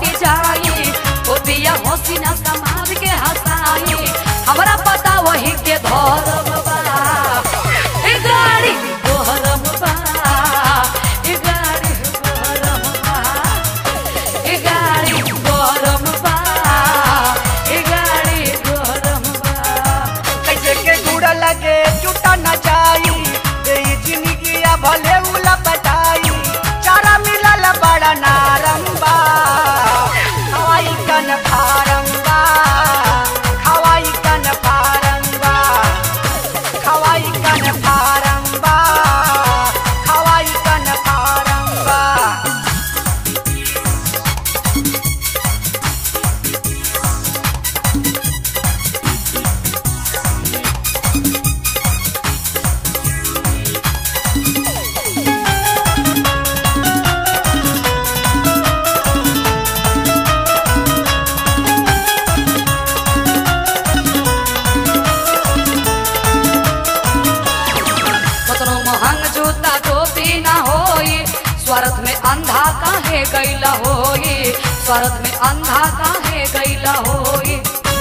हट जाई ओ दिया हसीना समाज के हंसाई हमरा पता वही के धर्म बा ए गाड़ी गोहरम बा ए गाड़ी गोहरम बा ए गाड़ी गोहरम बा ए गाड़ी गोहरम बा कैसे के गुड़ लगे चुटा न जाई दे जिंदगी भले उला पटाई चारा मिलल बड़ा नारंबा हवाई कन फारंबा हवाई कन फारंबा हवाई कन फारंबा हवाई कन फारंबा कतनो महंग जूता टोपी ना होई स्वार्थ में अंधा काहे गैला होई स्वार्थ में अंधा काहे गैला होई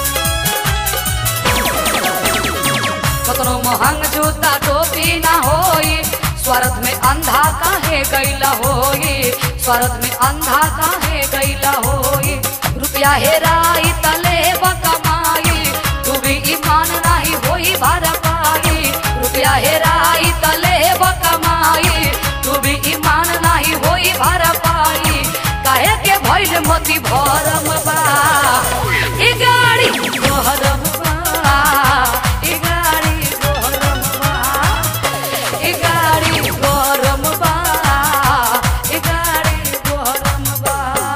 कतनो महंग जूता टोपी ना होई स्वार्थ में अंधा काहे गैला होई स्वार्थ में अंधा काहे गैला होई रुपया हेराई तले कमाई तू भी ईमान नाही होई भर पाई रुपया हेराई तले कमाई तू भी ईमान नाही होई भर पाई काहे के भइल मोती भरम बा ई गाड़ी गोहरम बा ई गाड़ी गोहरम बा ई गाड़ी गोहरम बा ई गाड़ी गोहरम बा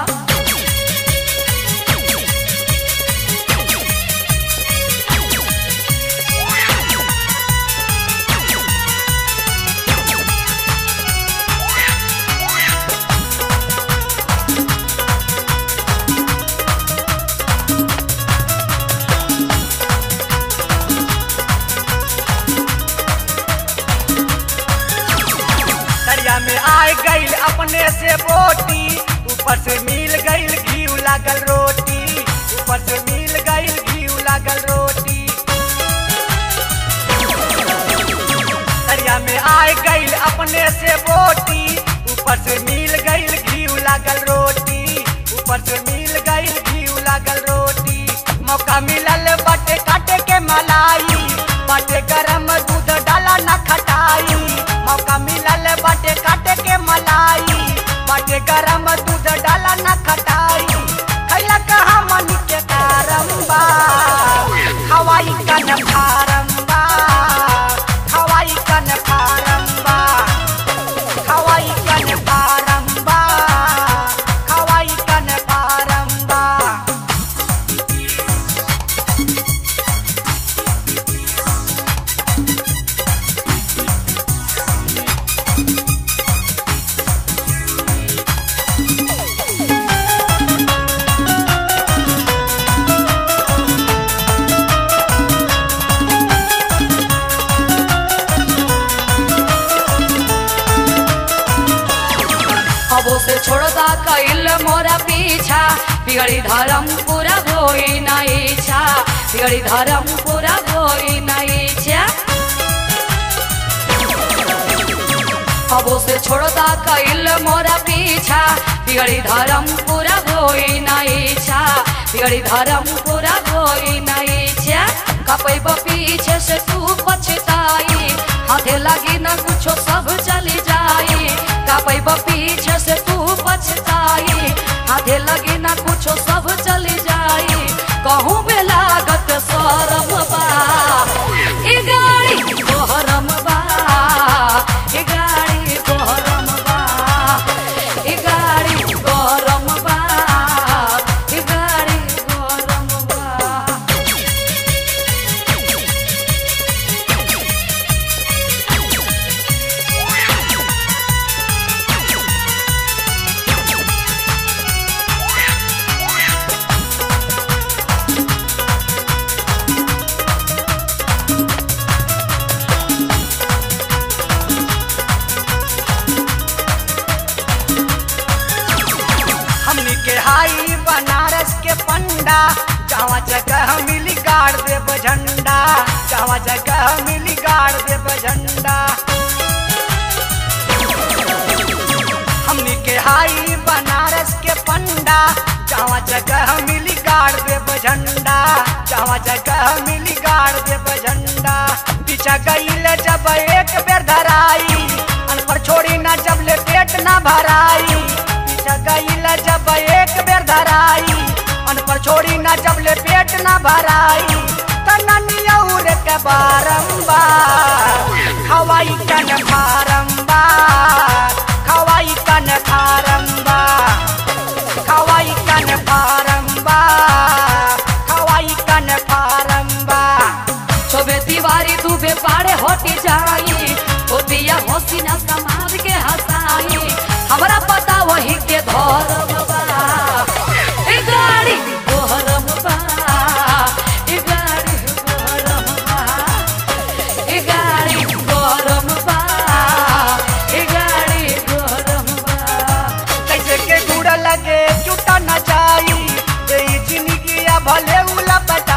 दरिया में आए गईल अपने से बोटी ऊपर से मिल गईल घी लागल रोटी ऊपर से मिल गईल घी लागल रोटी दरिया में आए गईल अपने से बोटी ऊपर से मिल गईल घी लागल रोटी ऊपर से मिल गईल घी लागल रोटी मौका मिलल बाटे काटे के मलाई बाटे गरम दूध डाला न खटाई मौका मिलल बाटे काटे के मलाई बाटे गरम दूध डाला न खटाई खैला कहा मन के कारम्बा हवाई कन फारम्बा हवाई कन फारम्बा हवाई कन फारम्बा हवाई कन फारम्बा अबो से छोड़दा कैल मोरा पीछा बिगड़ी धर्म पूरा होई ना इच्छा बिगड़ी धर्म पूरा होई ना इच्छा अबो से छोड़दा कैल मोरा पीछा बिगड़ी धर्म पूरा होई ना इच्छा बिगड़ी धर्म पूरा होई ना इच्छा कपैब पीछे से तू पछताई हाथे लगी ना कुछो सब चली जाई कपैब पीछे से तू पछताई हाथे लगी ना कुछो सब चली जाई कहूँ बे लागत सरम बा ई गाड़ी गोहरम बा ई गाड़ी गोहरम बा ई गाड़ी गोहरम बा ई गाड़ी गोहरम बा पंडा जहाँ जगह मिली गाड़ देव झंडा जहाँ जगह मिली गाड़ देव झंडा हमनी के हाई बनारस के पंडा जहाँ जगह मिली गाड़ देव झंडा जहाँ जगह मिली गाड़ देव झंडा पीछा गईल जब एक बेर धराई अनपर छोड़ी ना जब ले पेट ना भराई पीछा गईल जब एक बेर धराई अनपर छोड़ी ना जब ले पेट ना भराई तनियौर के बारंबार खवाई कन बारंबार खवाई कन बारंबार खवाई कन बारंबार खवाई कन बारंबार छोबे दीवारी तू बे पाड़े होती जाई होतिया होसी ना समाज के हसाई हमरा पता वही के धर्म बा ए गाड़ी गोहरम बा ए गाड़ी गोहरम बा ए गाड़ी गोहरम बा ए गाड़ी गोहरम बा कैसे के गुड़ लगे चुटा न जाई ए जिंदगी भले उला पटा